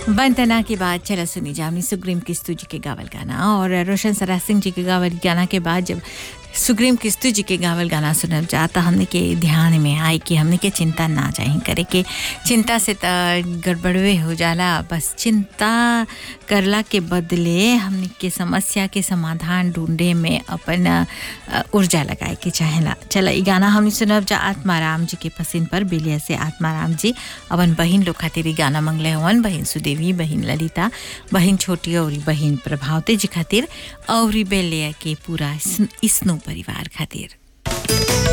वंदना के बाद चला सुनी जामनी सुग्रीम किस्तू जी के गावल गाना और रोशन सरा सिंह जी के गावल गाना के बाद जब सुग्रीम किस्तू जी के गावल गाना सुनल जाता हमने के ध्यान में आई कि हमने के चिंता ना चाही करे के चिंता से त गड़बड़वे हो जाला बस चिंता करला के बदले हमने के समस्या के समाधान ढूंढे में अपन अ, ऊर्जा लगाए के चाहेला चला ई गाना हमने सुनब जा आत्माराम जी के पसिन पर बिलिया से आत्माराम जी अपन बहिन लोग खातिर ई गाना मंगले हवन बहिन सुदेवी बहिन ललिता बहिन छोटी और बहिन प्रभावती जी खातिर और बेलिया के पूरा स्न- स्नो परिवार खातिर